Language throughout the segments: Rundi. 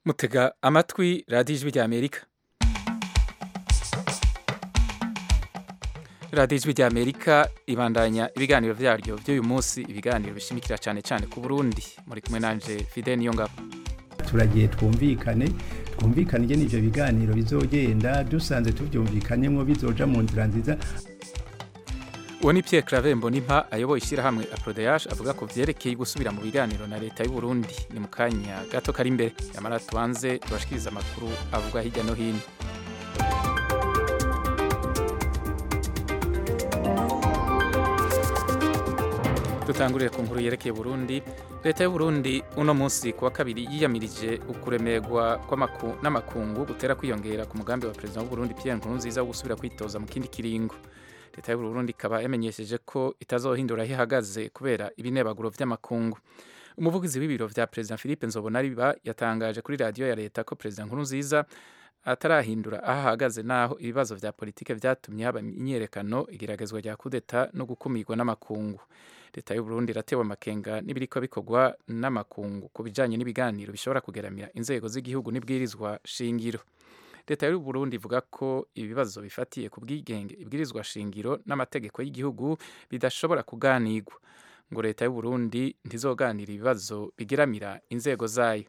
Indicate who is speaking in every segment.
Speaker 1: mutega amatwi radiyo ijwi rya amerika radiyo ijwi rya amerika ibandanya ibiganiro byaryo by'uyu munsi ibiganiro bishimikira cyane cyane ku burundi muri kumwe nanje fide niyo ngabo
Speaker 2: turagiye twumvikane twumvikane ingene ivyo biganiro bizogenda dusanze tuvyumvikanyemwo bizoja mu nzira nziza
Speaker 1: uwo ni Pierre Claver Mbonimpa ayoboye ishyirahamwe Aprodeage avuga ko vyerekeye gusubira mu biganiro na leta y'u Burundi ni mu kanya gato kari imbere yamara tubanze tubashikiriza amakuru avuga hirya no hino dutangurire ku nkuru yerekeye Burundi leta y'u Burundi uno munsi kuwa kabiri yiyamirije ukuremerwa n'amakungu gutera kwiyongera ku mugambi wa perezida w'u Burundi Pierre Nkurunziza wo gusubira kwitoza mu kindi kiringo leta y'u Burundi ikaba yamenyesheje ko itazohindura aho ihagaze kubera ibinebaguro vy'amakungu umuvugizi w'ibiro vya perezida Philippe Nzobonariba yatangaje kuri radiyo ya leta ko perezida Nkurunziza atarahindura aho ahagaze naho ibibazo vya politike vyatumye haba imyiyerekano igeragezwa rya kudeta no gukumirwa n'amakungu leta y'u Burundi iratewe amakenga n'ibiriko bikorwa n'amakungu ku bijanye n'ibiganiro bishobora kugeramira inzego z'igihugu n'ibwirizwa shingiro leta y'u Burundi ivuga ko ibibazo bifatiye ku bwigenge ibwirizwa shingiro n'amategeko y'igihugu bidashobora kuganirwa ngo leta y'u Burundi ntizoganira ibibazo bigeramira inzego zayo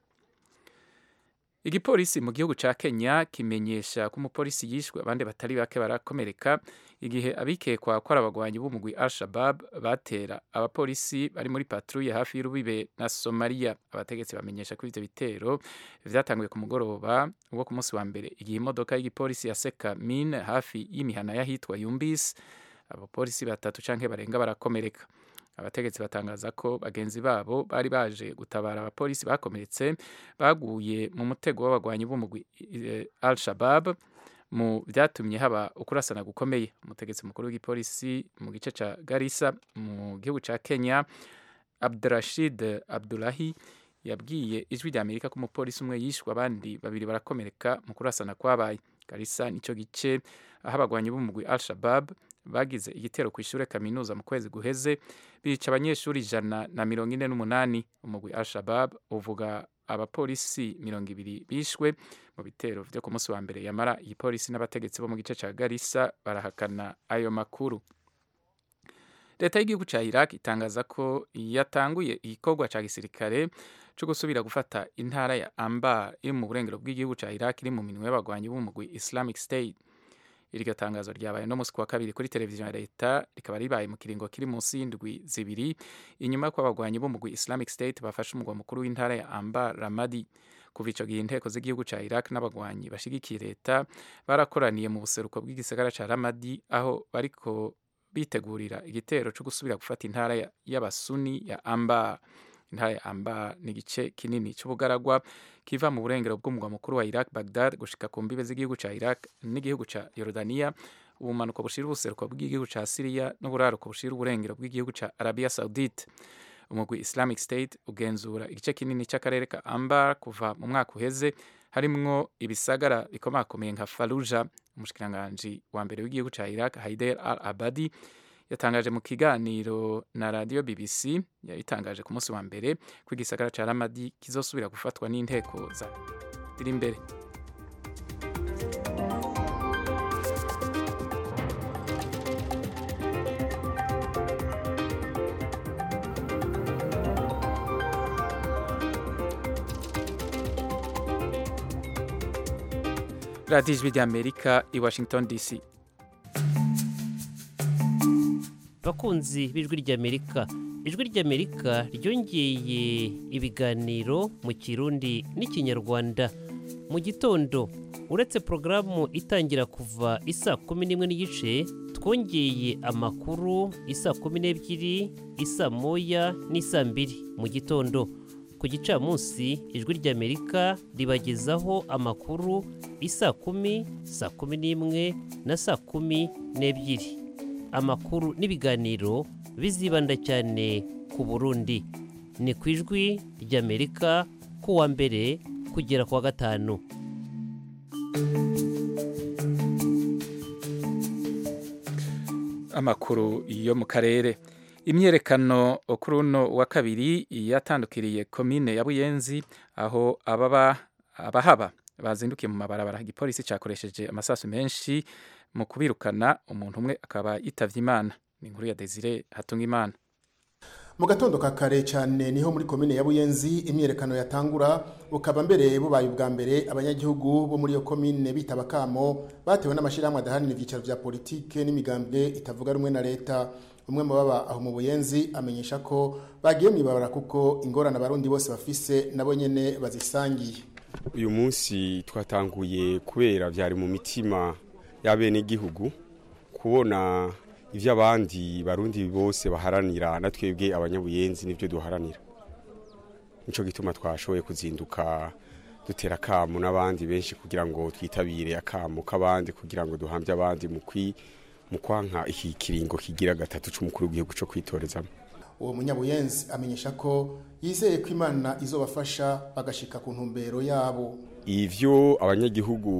Speaker 1: igipolisi mu gihugu ca Kenya kimenyesha ko umupolisi yishwe abandi batari bake barakomereka igihe abikekwa ko ari abagwanyi b'umugwi Al-Shabab batera abapolisi bari muri patrouille hafi y'urubibe na Somalia abategetsi bamenyesha ko ivyo bitero vyatanguye ku mugoroba wo ku munsi wa mbere igihe imodoka y'igipolisi yaseka mine hafi y'imihana y'ahitwa Yumbis abapolisi batatu canke barenga barakomereka abategetsi batangaza ko bagenzi babo bari baje gutabara abapolisi bakomeretse baguye mu mutego w'abagwanyi b'umugwi Al-Shabab mu byatumye haba ukurasana gukomeye umutegetsi mukuru w'igipolisi mu gice ca Garissa mu gihugu ca Kenya Abdurashid Abdulahi yabwiye ijwi rya Amerika ko umupolisi umwe yishwe abandi babiri barakomereka mu kurasana kwabaye Garissa nico gice aho abagwanyi b'umugwi Al-Shabab bagize igitero ku ishure kaminuza mu kwezi guheze bica abanyeshuri ijana na mirongo ine n'umunani umugwi Al-Shabab uvuga abapolisi mirongo ibiri bishwe mu bitero vyo ku munsi wa mbere yamara igipolisi n'abategetsi bo mu gice ca Garissa barahakana ayo makuru leta y'igihugu ca Iraq itangaza ko yatanguye igikorwa ca gisirikare co gusubira gufata intara ya Anbar iri mu burengero bw'igihugu ca Iraq iri mu minwe y'abagwanyi b'umugwi Islamic State iryo tangazo ryabaye no musi wa kabiri kuri televiziyo ya leta rikaba ribaye mu kiringo kiri munsi y'indwi zibiri inyuma y'uko abagwanyi b'umugwi Islamic State bafashe umugwa mukuru w'intara ya Anbar Ramadi kuva ico gihe inteko z'igihugu ca Iraq n'abagwanyi bashigikiye leta barakoraniye mu buseruko bw'igisagara ca Ramadi aho bariko bitegurira igitero co gusubira gufata intara y'abasuni ya Anbar intara ya Anbar ni igice kinini c'ubugaragwa kiva mu burengero bw'umugwa mukuru wa Iraq Baghdad gushika ku mbibe z'igihugu ca Iraq n'igihugu ca Jordania ubumanuko bushira ubuseruko bw'igihugu ca Syria n'uburaruko bushira uburengero bw'igihugu ca Arabia Saudite umugwi Islamic State ugenzura igice kinini c'akarere ka Anbar kuva mu mwaka uheze harimwo ibisagara bikomakomeye nka Fallujah umushikiranganji wa mbere w'igihugu ca Iraq Haider al-Abadi yatangaje mu kiganiro na radio BBC yabitangaje ku munsi wa mbere ko igisagara ca Ramadi kizosubira gufatwa n'inteko za ziri imbere radiyo ijwi ry'amerika i washington dc
Speaker 3: bakunzi b'ijwi ry'amerika ijwi ry'amerika ryongeye ibiganiro mu kirundi n'ikinyarwanda mu gitondo uretse porogaramu itangira kuva isa kumi n'imwe n'igice twongeye amakuru isa kumi n'ebyiri isa moya n'isa mbiri mu gitondo ku gicamunsi ijwi ry'amerika ribagezaho amakuru isa kumi saa kumi n'imwe na saa kumi n'ebyiri amakuru n'ibiganiro bizibanda cyane ku burundi ni ku ijwi ry'amerika kuwa mbere kugera kuwa gatanu
Speaker 1: amakuru yo mu karere imyerekano kuri uno wa kabiri yatandukiriye komine ya buyenzi aho ababa abahaba bazindukiye mu mabarabara igipolisi cyakoresheje amasasu menshi mu kubirukana umuntu umwe akaba yitavye imana ni inkuru ya Desire Hatungimana
Speaker 4: mu gatondo ka kare cyane niho muri komine ya buyenzi imyerekano yatangura bukaba mbere bubaye ubwa mbere abanyagihugu bo muri iyo komine bitaba kamo batewe n'amashyirahamwe adahanira ibyicaro bya politike n'imigambwe itavuga rumwe na leta umwe mu baba aho mu buyenzi amenyesha ko bagiye mu ibabara kuko ingorane abarundi bose bafise nabo nyene bazisangiye
Speaker 5: uyu munsi twatanguye kubera byari mu mitima y'abenegihugu kubona ibyo abandi barundi bose baharanira na twebwe abanyabuyenzi nibyo duharanira nicyo gituma twashoboye kuzinduka dutera akamu n'abandi benshi kugira ngo twitabire akamu k'abandi kugira ngo duhambye abandi mu kwanka iki kiringo kigira gatatu cy'umukuru w'igihugu cyo kwitorezamo
Speaker 4: uwo munyabuyenzi amenyesha ko yizeye ko imana izobafasha bagashika ku ntumbero yabo
Speaker 5: ivyo abanyagihugu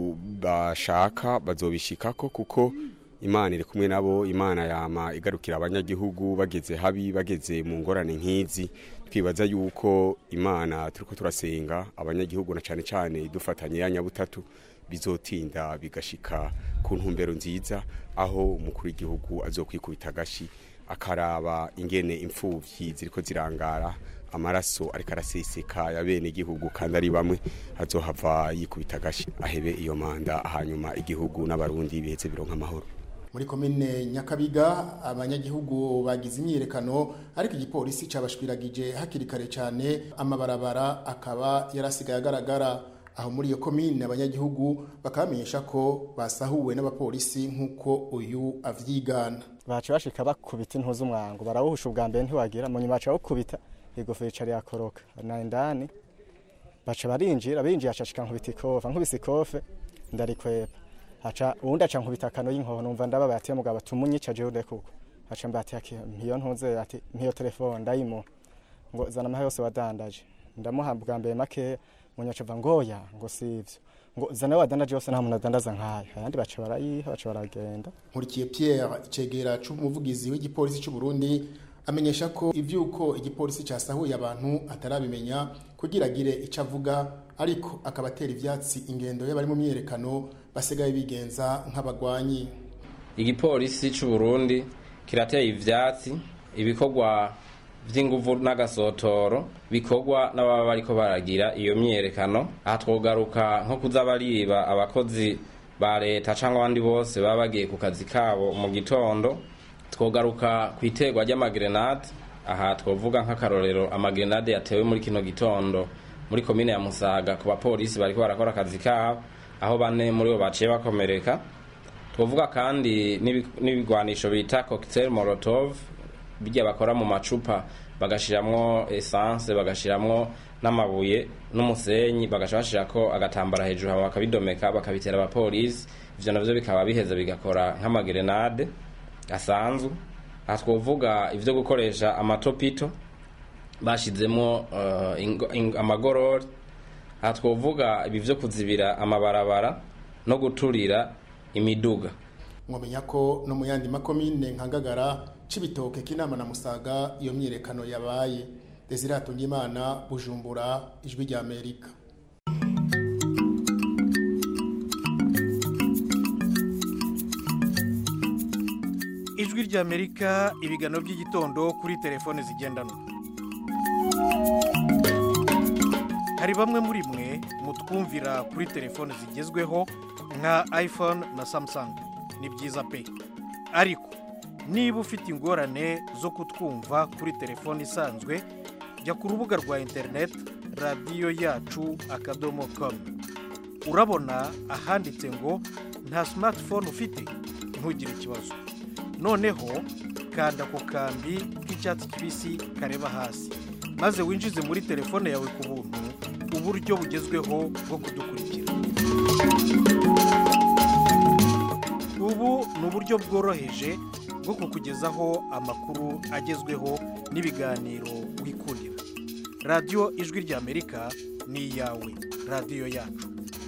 Speaker 5: bashaka bazobishikako kuko imana iri kumwe nabo imana yama igarukira abanyagihugu bageze habi bageze mu ngorane nk'izi twibaza yuko imana turiko turasenga abanyagihugu na cane cane dufatanye ya nyabutatu bizotinda bigashika ku ntumbero nziza aho umukuru w'igihugu azokwikubita agashi akaraba ingene imfuvyi ziriko zirangara amaraso ariko araseseka ya bene igihugu kandi ari bamwe azohava yikubita agashi ahebe iyo manda hanyuma igihugu n'abarundi biheze bironka amahoro
Speaker 4: muri komine nyakabiga abanyagihugu bagize imyiyerekano ariko igipolisi cabashwiragije hakiri kare cyane amabarabara akaba yarasigaye agaragara aho muri iyo komine abanyagihugu bakamenyesha ko basahuwe n'abapolisi nk'uko uyu avyigana
Speaker 6: baca bashika bakubita intu z'umwango barawuhusha ubwa mbere ntiwagira mu nyuma baca bawukubita igofero icara yakoroka na indani baca barinjira binjiye acashika nkubita ikofa nkubise ikofe ndarikwepa haca uwundi aca nkubita akano y'inkoho numva ndababaye ati mugabo tumunyica jewe urekuko haca mbati ati mpiyo ntuze ati mpiyo telefone ndayimuha ngo zana amahe yose wadandaje ndamuha bwa mbere makeya munyaca va ngoya ngo sivyo ngo zana wadandaje yose nta muntu adandaza nkayo ayandi baca barayiha baca baragenda
Speaker 4: nkurikiye Pierre icegera c'umuvugizi w'igipolisi c'u Burundi amenyesha ko ivyuko igipolisi casahuye abantu atarabimenya kugira agire ico avuga ariko akabatera ivyatsi ingendo y'abari mu myerekano basigaye bigenza nk'abagwanyi
Speaker 7: igipolisi c'u Burundi kirateye ivyatsi ibikorwa vy'inguvu n'agasotoro bikorwa n'ababa bariko baragira iyo myerekano aha twogaruka nko kuza bariba abakozi ba leta cyangwa abandi bose baba bagiye ku kazi kabo mu gitondo twogaruka ku iterwa ry'amagrenade aha twovuga nk'akarorero amagrenade yatewe muri kino gitondo muri komine ya musaga ku bapolisi bariko barakora akazi kabo aho bane muri bo baciye bakomereka twovuga kandi n'ibigwanisho bita cocktail molotov bijya bakora mu macupa bagashiramwo essence bagashiramwo n'amabuye n'umusenyi bagaca bashirako agatambara hejuru hama bakabidomeka bakabitera abapolisi ivyo navyo bikaba biheza bigakora nk'amagrenade asanzwe aha twovuga ivyo gukoresha amatopito bashizemo uh, amagorori aha twovuga ibi vyo kuzibira amabarabara no guturira imiduga
Speaker 4: mwamenya ko no mu yandi makomine nka Ngagara Cibitoke Kinama na Musaga iyo myirekano yabaye Desire Hatungimana Bujumbura ijwi rya Amerika
Speaker 8: ijwi rya Amerika ibigano by'igitondo kuri telefone zigendanwa hari bamwe muri mwe mutwumvira kuri telefone zigezweho nka iphone na samsung ni byiza pe ariko niba ufite ingorane zo kutwumva kuri telefone isanzwe jya ku rubuga rwa interineti radiyo yacu akadomo komu urabona ahanditse ngo nta simatifone ufite ntugire ikibazo noneho kanda ku kambi k'icyatsi kibisi kareba hasi maze winjize muri telefone yawe ku buntu uburyo bugezweho bwo kudukurikira ubu ni uburyo bworoheje bwo kukugezaho amakuru agezweho n'ibiganiro wikundira radiyo ijwi ry'amerika ni iyawe radiyo yacu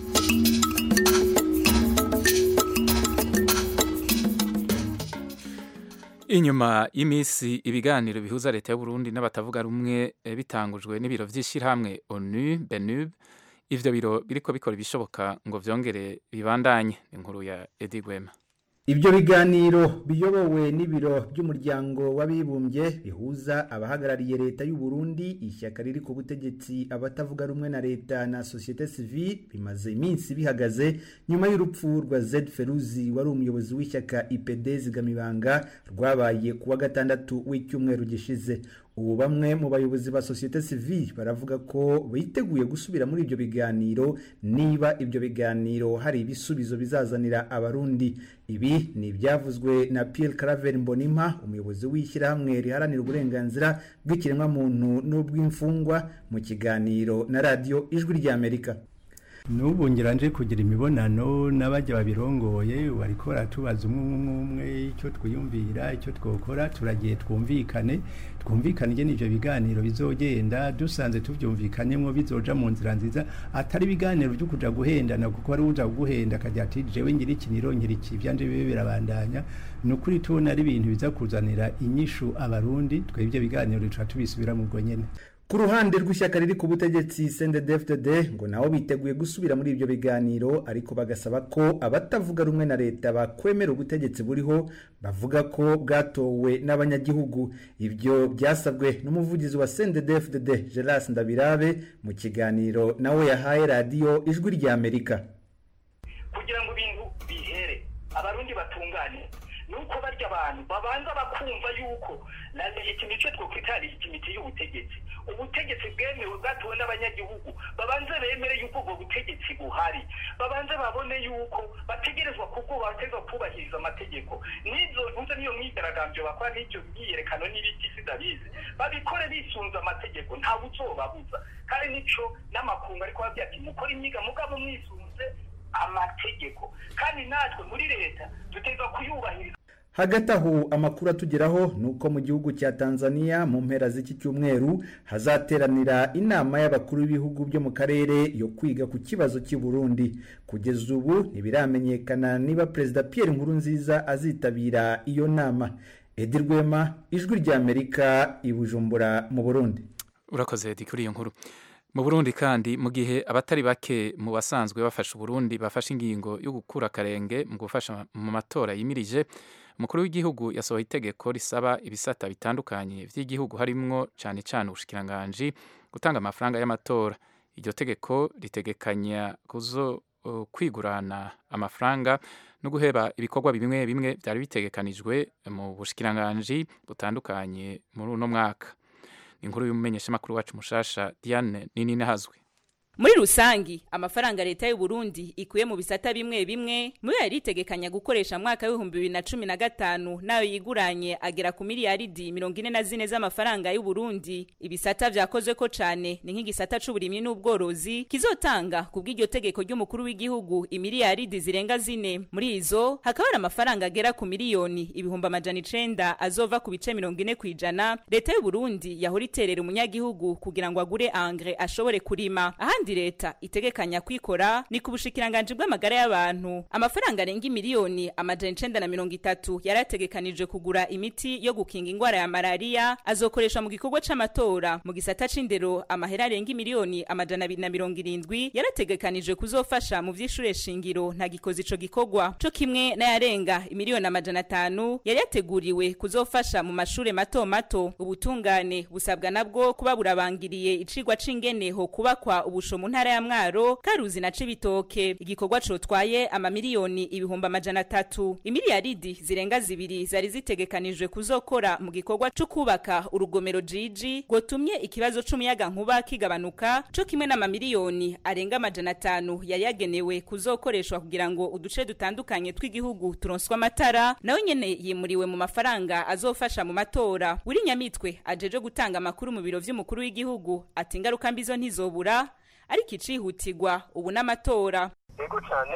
Speaker 1: inyuma y'iminsi ibiganiro bihuza leta y'uburundi n'abatavuga rumwe bitangujwe n'ibiro by'ishyirahamwe onu benub ivyo biro biriko bikora ibishoboka ngo vyongere bibandanye inkuru ya Edi Gwema
Speaker 2: Ibyo biganiro biyobowe n'ibiro by'umuryango w'abibumbye bihuza abahagarariye leta y'u Burundi ishyaka riri ku butegetsi abatavuga rumwe na leta na societe civile bimaze iminsi bihagaze nyuma y'urupfu rwa Z Feruzi wari umuyobozi w'ishyaka IPD zigamibanga rwabaye kuwa gatandatu w'icyumweru gishize ubu bamwe mu bayobozi ba societe civile baravuga ko biteguye gusubira muri ibyo biganiro niba ibyo biganiro hari ibisubizo bizazanira abarundi ibi ni ibyavuzwe na Pierre Claver Mbonimpa umuyobozi w'ishyirahamwe riharanira uburenganzira bw'ikiremwamuntu n'ubw'imfungwa mu kiganiro na radiyo ijwi ry'Amerika
Speaker 9: n'ubu ngira nje kugira imibonano n'abajya babirongoye bariko baratubaza umwe umwe umwe icyo twiyumvira icyo twokora turagiye twumvikane twumvikane ingene ivyo biganiro bizogenda dusanze tuvyumvikanyemwo bizoja mu nzira nziza atari ibiganiro vyo kuja guhendana kuko ari uja guhenda akagira ati jewe ngira iki nirongera iki ivyanje bibe birabandanya ni ukuri tubona ari ibintu biza kuzanira inyishu abarundi twebwe biganiro duca tubisubira mu bwo nyene
Speaker 2: ku ruhande rw'ishyaka riri ku butegetsi CNDD-FDD ngo nabo biteguye gusubira muri ibyo biganiro ariko bagasaba ko abatavuga rumwe na leta bakwemera ubutegetsi buriho bavuga ko bwatowe n'abanyagihugu ibyo byasabwe n'umuvugizi wa CNDD-FDD Geras Ndabirabe mu kiganiro nawe yahaye radiyo ijwi ry'Amerika
Speaker 10: kugira ngo ibintu bihere abarundi batungane nuko barya abantu babanza bakumva yuko na legitimite twokwita legitimite y'ubutegetsi ubutegetsi bwemewe bwatowe n'abanyagihugu babanze bemere yuko ubwo butegetsi buhari babanze babone yuko bategerezwa kubwo bategerezwa kubahiriza amategeko n'izo ntuze niyo myigaragambyo bakora n'ibyo myiyerekano n'ibiti sidabizi babikore bisunze amategeko ntawe uzobabuza kandi nico n'amakungu ariko babwira ati mukore imyiga mugabo mwisunze amategeko kandi natwe muri leta dutegerezwa kuyubahiriza
Speaker 2: hagati aho amakuru atugeraho ni uko mu gihugu cya tanzania mu mpera z'iki cyumweru hazateranira inama y'abakuru b'ibihugu byo mu karere yo kwiga ku kibazo cy'i burundi kugeza ubu ntibiramenyekana niba perezida pierre nkurunziza azitabira iyo nama edi rwema ijwi ry'amerika i bujumbura mu burundi
Speaker 1: urakoze edi kuri iyo nkuru mu burundi kandi mu gihe abatari bake mu basanzwe bafasha uburundi bafashe ingingo yo gukura akarenge mu gufasha mu matora yimirije umukuru w'igihugu yasohoye itegeko risaba ibisata bitandukanye by'igihugu harimwo cyane cyane ubushikiranganji gutanga amafaranga y'amatora iryo tegeko ritegekanya kuzo uh, kwigurana amafaranga no guheba ibikorwa bimwe bimwe byari bitegekanijwe mu bushikiranganji butandukanye muri uno mwaka inkuru y'umumenyeshamakuru wacu mushasha Diane nini nahazwe
Speaker 11: muri rusangi amafaranga leta y'u Burundi ikuye mu bisata bimwe bimwe muri yari itegekanya gukoresha mwaka w'ibihumbi bibiri na cumi na gatanu nayo yiguranye agera ku miliyaridi mirongo ine na zine z'amafaranga y'u Burundi ibisata vyakozwe ko cane ni nk'igisata c'uburimyi n'ubworozi kizotanga ku bw'iryo tegeko ry'umukuru w'igihugu imiliyaridi zirenga zine muri izo hakaba hari amafaranga agera ku miliyoni ibihumbi amajana icenda azova ku bice mirongo ine kw'ijana leta y'u Burundi yahora iterera umunyagihugu kugira ngo agure angre ashobore kurima ahandi leta itegekanya kwikora ni ku bushikiranganji bw'amagara y'abantu amafaranga arenga miliyoni amajana icenda na mirongo itatu yarategekanijwe kugura imiti yo gukinga ingwara ya malariya azokoreshwa mu gikorwa c'amatora mu gisata c'indero amahera arenga miliyoni amajana abiri na mirongo irindwi yarategekanijwe kuzofasha mu vy'ishure shingiro nta gikoze ico gikorwa co kimwe n'ayarenga imiliyoni amajana atanu yari yateguriwe kuzofasha mu mashure mato mato ubutungane busabwa nabwo kuba burabangiriye icigwa c'ingene ho kubakwa ubusho mu ntara ya mwaro karuzi na cibitoke igikorwa cotwaye amamiliyoni ibihumbi amajana atatu imiliyaridi zirenga zibiri zari zitegekanijwe kuzokora mu gikorwa co kubaka urugomero jiji rwotumye ikibazo c'umuyaga nkuba kigabanuka co kimwe n'amamiliyoni arenga amajana atanu yari yagenewe kuzokoreshwa kugira ngo uduce dutandukanye tw'igihugu turonswe amatara nawe nyene yimuriwe mu mafaranga azofasha mu matora wuri nyamitwe ajeje gutanga amakuru mu biro vy'umukuru w'igihugu ati ingaruka mbi zo ntizobura ariko icihutirwa ubu n'amatora
Speaker 12: yego cyane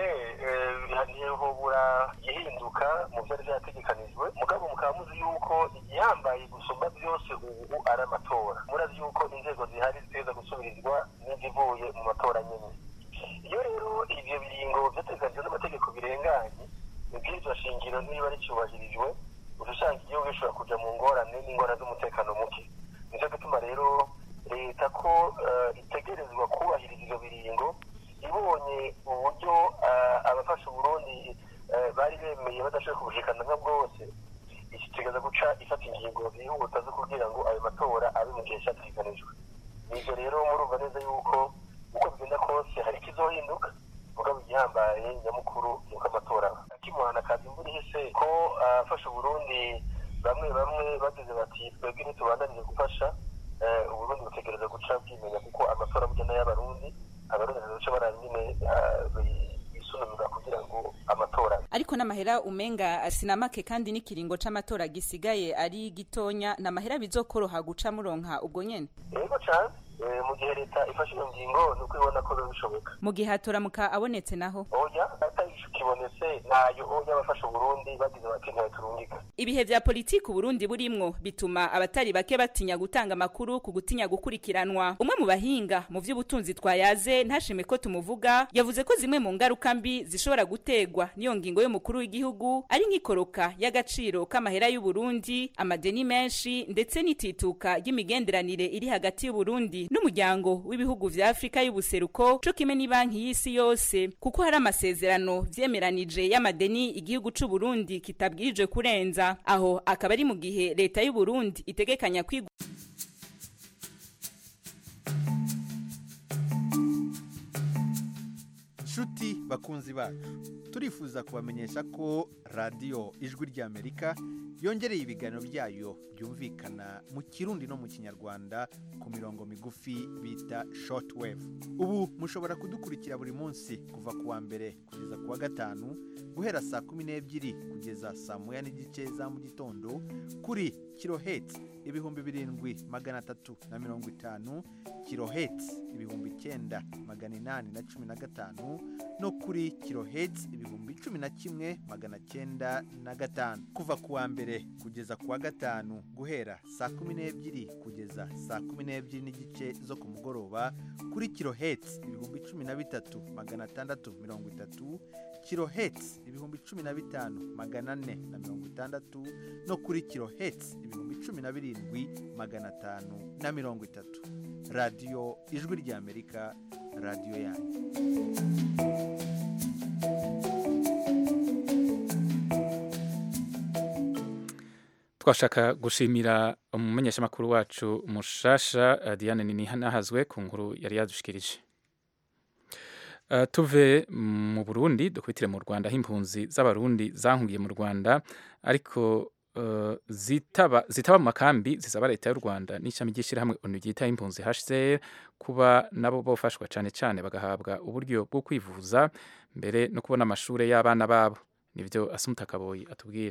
Speaker 12: ntihobura gihinduka mu byari byategekanijwe mugabo mukaba muzi yuko igihambaye gusumba byose ubu ari amatora murazi yuko inzego zihari ziteza gusubirizwa n'izivuye mu matora nyine iyo rero ibyo biringo byategekanijwe n'amategeko birenganye ibwirizwa shingiro niba ricyubahirijwe uca usanga igihugu gishobora kuja mu ngorane n'ingorane z'umutekano muke nicyo gituma rero leta ko itegerezwa kubahiriza ibyo biringo ibonye uburyo ah, abafasha uburundi eh, bari bemeye badashoboye kubushikana nka bwose ikitegeza guca ifata ingingo zihuta zo kugira ngo ayo matora abe mu gihe cyategekanijwe nivyo rero murumva neza yuko uko bigenda kose hari ikizohinduka mugabo igihambaye nyamukuru nuko amatora aba akimuhana kazi imvura ihise ko afasha uburundi bamwe bamwe bagize bati twebwe ntitubandanije gufasha eh, uburundi butegereza guca bwimenya kuko amatora burya n'ay'abarundi abarundi ntibaca baraba nyine ah, bi- bisununura kugira ngo amatora abe.
Speaker 11: ariko n'amahera umenga sinamake kandi n'ikiringo c'amatora gisigaye ari gitonya n'amahera bizokoroha guca muronka ubwo nyene
Speaker 12: yego cane eh, mu gihe leta ifashe iyo ngingo ni uko ibona ko biba bishoboka
Speaker 11: mu gihe hatoramuka abonetse naho
Speaker 12: oya atagisha kibonetse nayo oya abafasha uburundi bagize bati ntibaturungika
Speaker 11: ibihe vya politiki uburundi burimwo bituma abatari bake batinya gutanga amakuru ku gutinya gukurikiranwa umwe mu bahinga mu vy'ubutunzi twayaze ntashime ko tumuvuga yavuze ko zimwe mu ngaruka mbi zishobora gutegwa n'iyo ngingo y'umukuru w'igihugu ari nk'ikoroka y'agaciro k'amahera y'uburundi amadeni menshi ndetse n'itituka ry'imigenderanire iri hagati y'uburundi n'umuryango w'ibihugu vya afurika y'ubuseruko co kimwe n'ibanki y'isi yose kuko hari amasezerano vyemeranije y'amadeni igihugu c'uburundi kitabwirijwe kurenza aho akaba ari mu gihe leta y'uburundi itegekanya kwiga
Speaker 8: nshuti bakunzi bacu turifuza kubamenyesha ko radiyo ijwi ry'amerika yongereye ibiganiro byayo byumvikana mu kirundi no mu kinyarwanda ku mirongo migufi bita shortwave ubu mushobora kudukurikira buri munsi kuva ku wa mbere kugeza ku wa gatanu guhera saa kumi n'ebyiri kugeza saa moya n'igice za mu gitondo kuri kiloheti ibihumbi birindwi magana atatu na mirongo itanu kiloheti ibihumbi icyenda magana inani na cumi na gatanu no kuri kiloheti ibihumbi cumi na kimwe magana cyenda na gatanu kuva ku wa mbere kugeza ku wa gatanu guhera saa kumi n'ebyiri kugeza saa kumi n'ebyiri n'igice zo ku mugoroba kuri kiloheti ibihumbi cumi na bitatu magana atandatu mirongo itatu kiloheti ibihumbi cumi na bitanu magana ane na mirongo itandatu no kuri kiloheti ibihumbi cumi na birindwi magana atanu na mirongo itatu radiyo ijwi ry'amerika radiyo yanyu
Speaker 1: twashaka gushimira umumenyeshamakuru wacu mushasha eh, diane ninihazwe ku nkuru yari yadushikirije Eh, tuve mu burundi dukubitire mu rwanda aho impunzi z'abarundi zahungiye mu rwanda ariko eh, zitaba zitaba mu makambi zisaba leta y'u rwanda n'ishami ry'ishyirahamwe onu ryita impunzi hcr kuba nabo bofashwa cyane cyane bagahabwa uburyo bwo kwivuza mbere no kubona amashuri y'abana babo nibyo asumuta kaboyi atubwira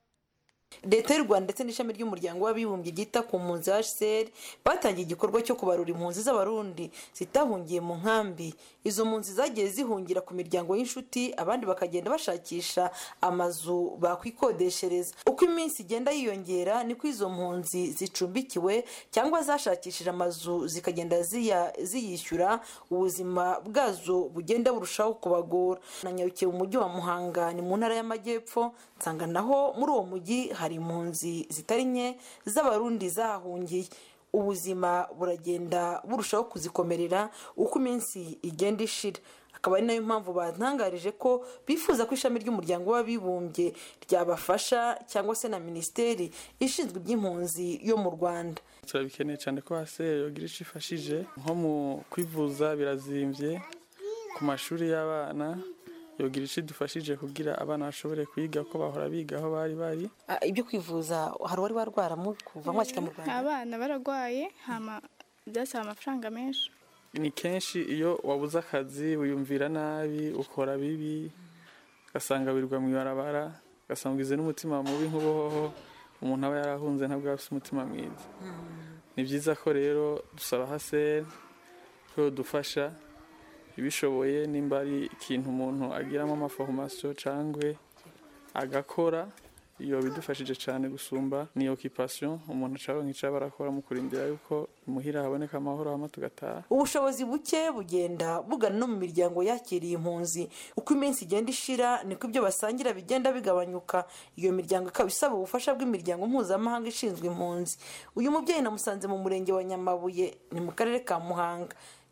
Speaker 13: leta y'u rwanda ndetse n'ishami ry'umuryango w'abibumbye ryita ku mpunzi hcr batangiye igikorwa cyo kubarura impunzi z'abarundi zitahungiye mu nkambi izo mpunzi zagiye zihungira ku miryango y'inshuti abandi bakagenda bashakisha amazu bakwikodeshereza uko iminsi igenda yiyongera niko izo mpunzi zicumbikiwe cyangwa zashakishije amazu zikagenda ziya- ziyishyura ubuzima bwazo bugenda burushaho kubagora nanyarukiye mu mujyi wa muhanga ni mu ntara y'amajyepfo nsanga naho muri uwo mujyi hari impunzi zitari nke z'abarundi zahahungiye ubuzima buragenda burushaho kuzikomerera uko iminsi igenda ishira akaba ari nayo mpamvu batangarije ko bifuza ko ishami ry'umuryango w'abibumbye ryabafasha cyangwa se na minisiteri ishinzwe iby'impunzi yo mu rwanda
Speaker 14: turabikeneye cyane ko hasi yogira icyo ifashije nko mu kwivuza birazimbye ku mashuri y'abana yogira icyo idufashije kugira abana bashobore kwiga ko bahora biga aho bari bari
Speaker 13: Ah, ibyo kwivuza hari uwari warwara mu kuva mwakika mu rwanda
Speaker 15: abana bararwaye hama byasaba amafaranga menshi
Speaker 14: ni kenshi iyo wabuze akazi wiyumvira nabi ukora bibi ugasanga wirirwa mu ibarabara ugasanga ugize n'umutima mubi nk'ubuhoho umuntu aba yarahunze ntabwo aba afite umutima mwiza ni byiza ko rero dusaba haseri ko dufasha ibishoboye nimba ari ikintu umuntu agiramo amaforomasiyo cyangwa agakora iyo bidufashije cyane gusumba ni okipasiyo umuntu ashobora nk'icyo barakora mu kurindira yuko imuhira haboneka amahoro hama tugataha
Speaker 13: ubushobozi buke bugenda bugana no mu miryango yakiriye impunzi uko iminsi igenda ishira niko ibyo basangira bigenda bigabanyuka iyo miryango ikaba isaba ubufasha bw'imiryango mpuzamahanga ishinzwe impunzi uyu mubyeyi namusanze mu murenge wa nyamabuye ni mu karere ka muhanga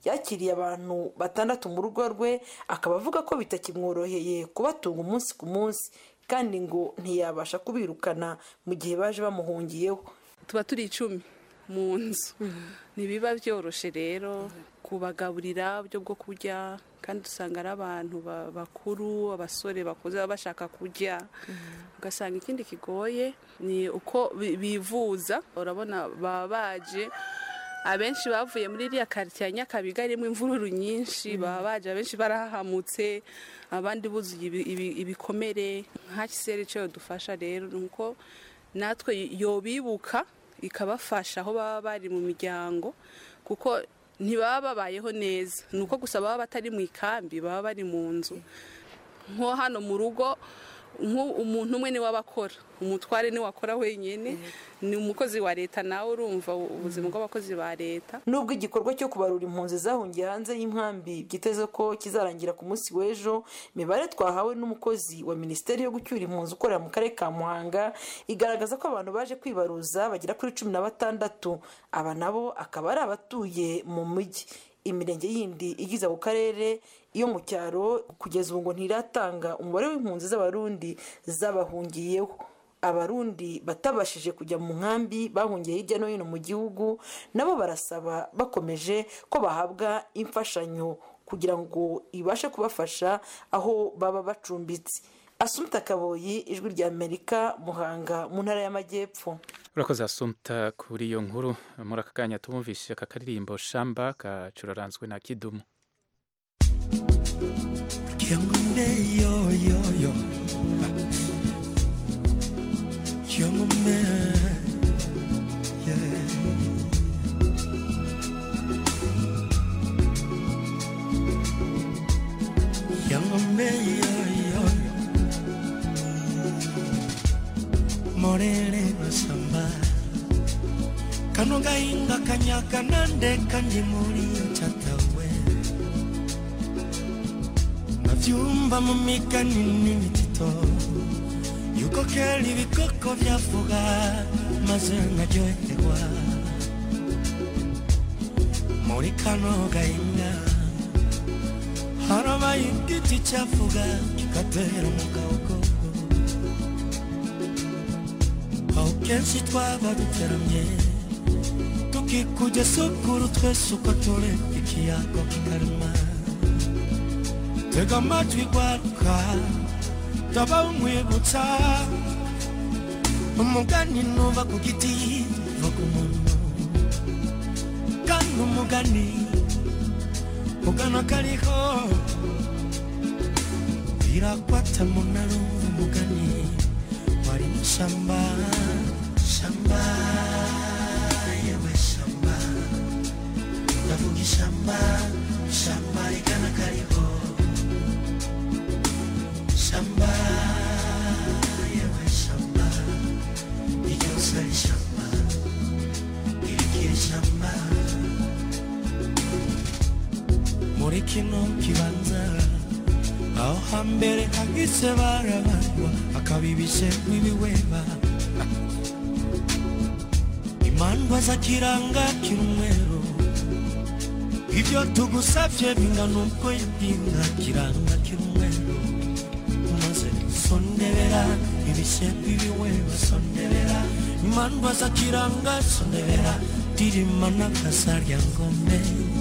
Speaker 13: yakiriye abantu batandatu mu rugo rwe akaba avuga ko bitakimworoheye kubatunga umunsi ku munsi kandi ngo ntiyabasha kubirukana mu gihe baje bamuhungiyeho
Speaker 16: tuba turi icumi mu nzu ntibiba byoroshye rero kubagaburira uburyo bwo kurya kandi usanga ari abantu ba- bakuru abasore bakuze baba bashaka kurya ugasanga ikindi kigoye ni uko bi- bivuza urabona baba baje abenshi bavuye muri iriya karitsiye ya nyakabiga irimo imvururu nyinshi baba baje abenshi barahahamutse abandi buzuye ibi- ibi- ibikomere nka kiseri icyo dufasha rero ni uko natwe yobibuka ikabafasha aho baba bari mu miryango kuko ntibaba babayeho neza ni uko gusa baba batari mu ikambi baba bari mu nzu nko hano mu rugo nko umuntu umwe niwe aba akora umutware niwe akora wenyine ni umukozi wa leta nawe urumva ubuzima bw'abakozi ba leta
Speaker 13: nubwo igikorwa cyo kubarura impunzi zahungiye hanze y'inkambi byiteze ko kizarangira ku munsi w'ejo imibare twahawe n'umukozi wa minisiteri yo gucyura impunzi ukorera mu karere ka muhanga igaragaza ko abantu baje kwibaruza bagera kuri cumi na batandatu aba nabo akaba ari abatuye mu mujyi imirenge yindi igize ako karere iyo mu cyaro kugeza ubu ngo ntiratanga umubare w'impunzi z'abarundi zabahungiyeho abarundi batabashije kujya mu nkambi bahungiye hirya no hino mu gihugu nabo barasaba bakomeje ko bahabwa imfashanyo kugira ngo ibashe kubafasha aho baba bacumbitse asumta kaboyi ijwi rya amerika muhanga mu ntara y'amajyepfo
Speaker 1: urakoze asumta kuri iyo nkuru muri aka kanya tumumvise aka karirimbo shamba kacuraranzwe na kidumu
Speaker 17: Kiangombe yo yo yo Kiangombe yeah Kiangombe yo yo Morele masamba Kano gainga kanyaka nande kandi muri chatawe navyumva mu migani n'imitito yuko kera ibikoko byavuga maze nkaryoherwa muri kano gahinga harabaye igiti cyavuga kigatera umugabo aho kenshi twaba duteramye tukikujya sukuru twese uko turi ikiyago kikarema tega amatwi gwaruka ndaba umwibutsa umugani nuva ku giti va ku muntu kandi umugani ugana kariho birakwata munarumva umugani wari mu shamba shamba yewe shamba ndavuga ishamba shamba rigana kariho shamba yewe shamba iryose ari shamba irikiri shamba muri kino kibanza aho hambere hagise barabandwa akabibishe n'ibiweba imandwa zakiranga kirumweru ibyo tugusabye bingana uko yabwinga kiranga kirumweru maze sondebera ibishe bibiweba sondebera imandwa zakiranga sondebera dirima n'akasarya ngome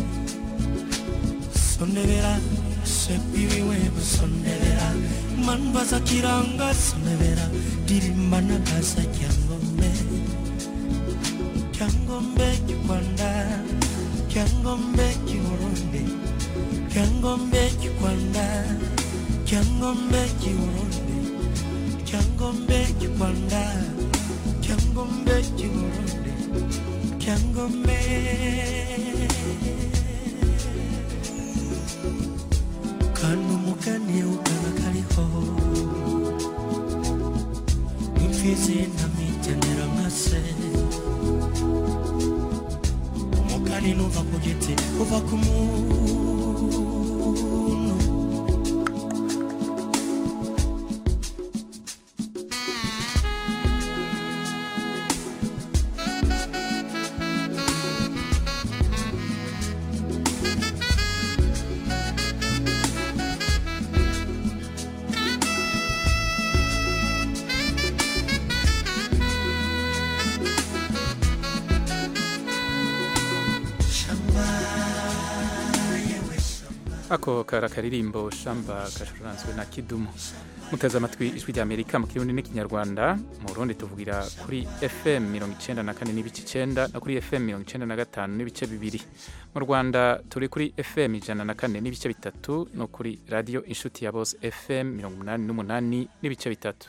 Speaker 17: sondebera sebibiweba sondebera imandwa zakiranga sondebera dirima n'akasarya ngome cyangombe cy'urwanda cyangombe cy'uburundi cyangombe cy'urwanda cyangombe cy'uburundi cyangombe cy'urwanda cyangombe cy'uburundi cyangombe kandi umugani ukaba kariho imfizi ntamigenera nka se umugani nuva ku giti uva ku muntu
Speaker 1: ako kara karirimbo shamba gacuranzwe na kidumu muteze amatwi ijwi rya amerika mu kirundi n'ikinyarwanda mu burundi tuvugira kuri fm mirongo icenda na kane n'ibice icenda no kuri fm mirongo icenda na gatanu n'ibice bibiri mu rwanda turi kuri fm ijana na kane n'ibice bitatu no kuri radiyo inshuti ya bose fm mirongo umunani n'umunani n'ibice bitatu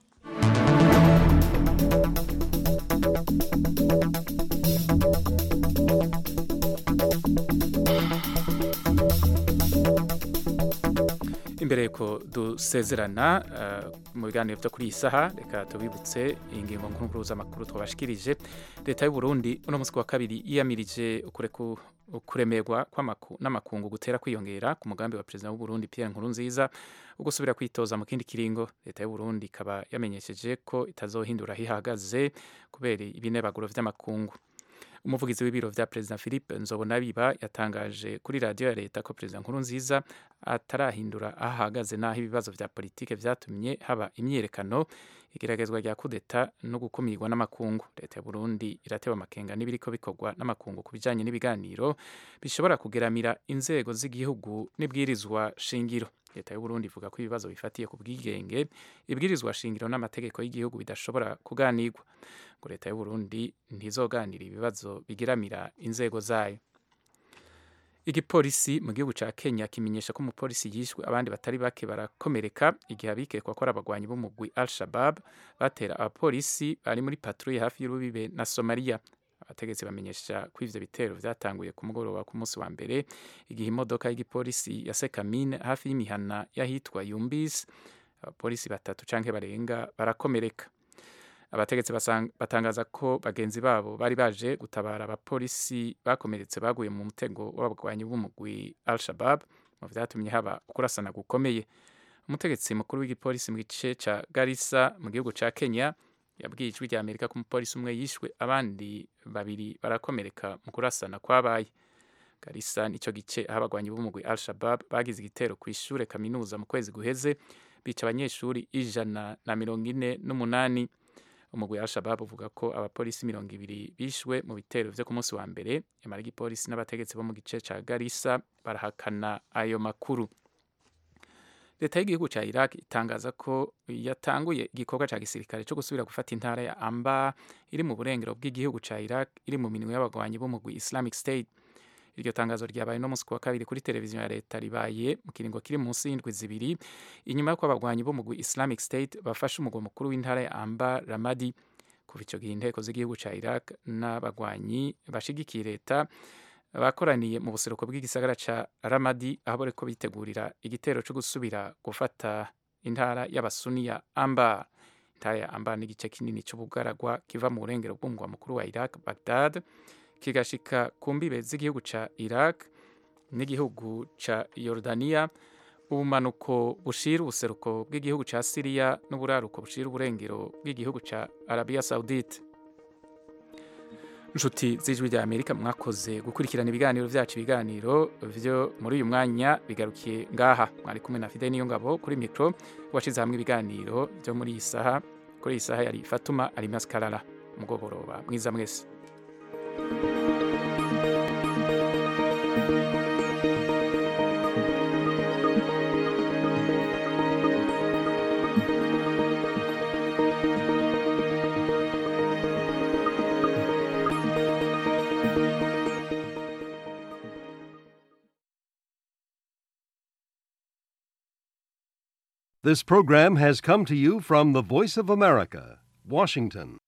Speaker 1: imbere ko dusezerana mu biganiro byo kuri iyi saha reka tubibutse ingingo nkuru z'amakuru twabashikirije leta y'u Burundi uno munsi wa kabiri yiyamirije kuremerwa n'amakungu gutera kwiyongera ku mugambi wa perezida w'u Burundi Pierre Nkurunziza wo gusubira kwitoza mu kindi kiringo leta y'u Burundi ikaba yamenyesheje ko itazohindura aho ihagaze kubera ibinebaguro vy'amakungu umuvugizi w'ibiro vya perezida philippe nzobonabiba yatangaje kuri radiyo ya leta ko perezida nkurunziza atarahindura aho ahagaze n'aho ibibazo vya politike vyatumye haba imyiyerekano igeragezwa rya kudeta no gukumirwa n'amakungu leta ya burundi iratewe amakenga n'ibiriko bikorwa n'amakungu ku bijanye n'ibiganiro bishobora kugeramira inzego z'igihugu n'ibwirizwa shingiro leta y'uburundi ivuga ko ibibazo bifatiye ku bwigenge ibwirizwa shingiro n'amategeko y'igihugu bidashobora kuganirwa ngo leta y'uburundi ntizoganira ibibazo bigeramira inzego zayo igipolisi mu gihugu ca kenya kimenyesha ko umupolisi yishwe abandi batari bake barakomereka igihe abikekwa ko ari abagwanyi b'umugwi al shabab batera abapolisi bari muri patrouille hafi y'urubibe na somaliya abategetsi bamenyesha ko ivyo bitero vyatanguye ku mugoroba ku munsi wa mbere igihe imodoka y'igipolisi ya sekamine hafi y'imihana y'ahitwa yumbis abapolisi batatu canke barenga barakomereka abategetsi batangaza ko bagenzi babo bari baje gutabara abapolisi bakomeretse baguye mu mutego w'abagwanyi b'umugwi al shabab mu vyatumye haba kurasana gukomeye umutegetsi mukuru w'igipolisi mu gice ca garissa mu gihugu ca kenya yabwiye ijwi rya amerika ko umupolisi umwe yishwe abandi babiri barakomereka mu kurasana kwabaye garissa nico gice aho abagwanyi b'umugwi al shabab bagize igitero ku ishure kaminuza mu kwezi guheze bica abanyeshuri ijana na mirongo ine n'umunani umugwi wa al-shabab uvuga ko abapolisi mirongo ibiri bishwe mu bitero vyo ku munsi wa mbere yamara igipolisi n'abategetsi bo mu gice ca garissa barahakana ayo makuru leta y'igihugu ca iraq itangaza ko yatanguye igikorwa ca gisirikare co gusubira gufata intara ya amba iri mu burengero bw'igihugu ca iraq iri mu minwe y'abagwanyi b'umugwi islamic state iryo tangazo ryabaye no musi wa kabiri kuri televiziyo ya leta ribaye mu kiringo kiri munsi y'indwi zibiri inyuma y'uko abagwanyi b'umugwi islamic state bafashe umugwa mukuru w'intara ya amba ramadi kuva ico gihe inteko z'igihugu ca iraq n'abagwanyi bashigikiye leta bakoraniye mu buseruko bw'igisagara ca ramadi aho bariko bitegurira igitero co gusubira gufata intara y'abasuni ya amba intara ya amba n'igice kinini c'ubugaragwa kiva mu burengero bw'umugwa mukuru wa iraq bagdad kigashika ku mbibe z'igihugu ca iraq n'igihugu ca Yordania ubumanuko bushira ubuseruko bw'igihugu ca Syria n'uburaruko bushira uburengero bw'igihugu ca Arabia Saudite nshuti z'ijwi rya Amerika mwakoze gukurikirana ibiganiro vyacu ibiganiro vyo muri uyu mwanya bigarukiye ngaha mwari kumwe na Fidel Niyongabo kuri micro washize hamwe ibiganiro vyo muri iyi saha kuri iyi saha yari Fatuma Alimas Kalala mugoboroba mwiza mwese
Speaker 18: This program has come to you from the Voice of America, Washington.